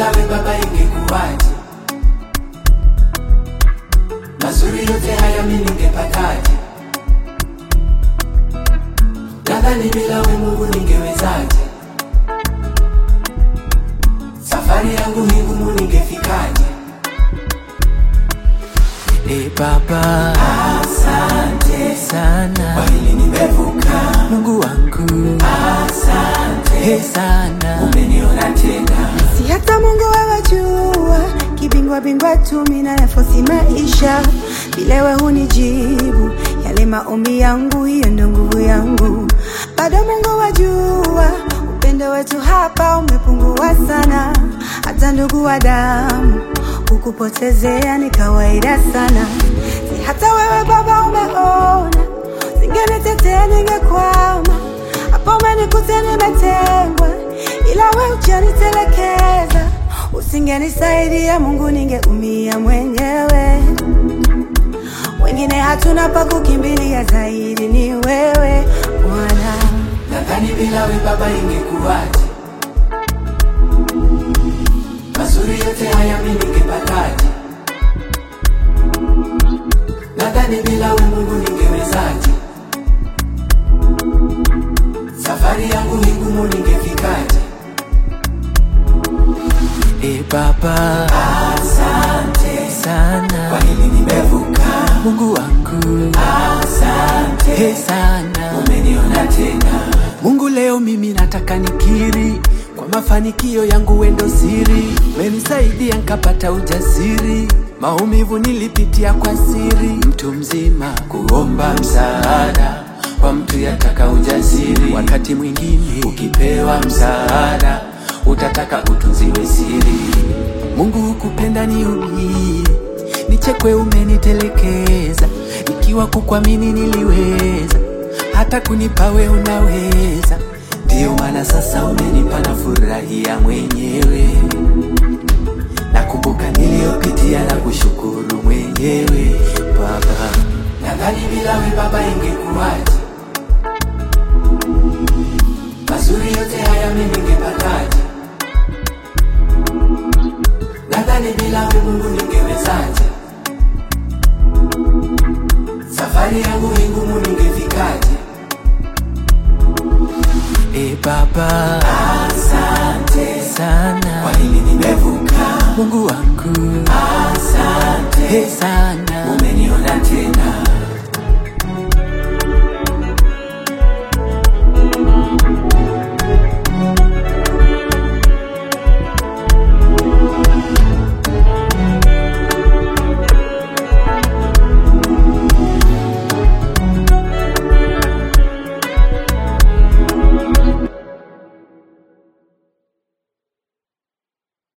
bila we baba ingekuwaje? Mazuri yote haya mimi ningepataje? Nadhani bila we Mungu ningewezaje? Safari yangu hii ngumu ningefikaje? E Baba, Asante sana kwa hili nimevuka, Mungu wangu, asante e sana umeniona tena. Si hata Mungu wewe jua, kibingwa bingwa tu mimi nayafosi maisha, vile wewe hunijibu yale maombi yangu, hiyo ndo nguvu yangu. Bado Mungu wajua, upendo wetu hapa umepungua sana, hata ndugu wa damu kukupotezea ni kawaida sana. Si hata wewe Baba umeona, singenitetea ningekwama hapo umenikuta nimetengwa, ila we hujanitelekeza. Usingenisaidia Mungu, ningeumia mwenyewe. Wengine hatuna pa kukimbilia, zaidi ni wewe Bwana. Nadhani bila we baba ingekuwaje? Mazuri yote haya mimi ningepataje? Nadhani bila we Mungu ningewezaje? Safari yangu hii ngumu ningefikaje? e Baba, Asante kwa sana hili nimevuka, Mungu wangu, asante e sana umeniona tena. Mungu, leo mimi nataka nikiri kwa mafanikio yangu wendo siri, menisaidia nkapata ujasiri, maumivu nilipitia kwa siri, mtu mzima Kuomba msaada kwa mtu yataka ujasiri, wakati mwingine ukipewa msaada utataka utunziwe siri. Mungu hukupenda niumie, nichekwe, umenitelekeza, nikiwa kukwamini niliweza, hata kunipa we unaweza. Ndiyo maana sasa umenipa na furahia mwenyewe, nakumbuka niliyopitia na kushukuru mwenyewe Baba. Nadhani bila we Baba ingekuwaje? Mazuri yote haya mimi ningepataje? Nadhani bila we Mungu ningewezaje? Safari yangu hii ngumu ningefikaje? E Baba, Asante sana kwa hili nimevuka, Mungu wangu, asante e sana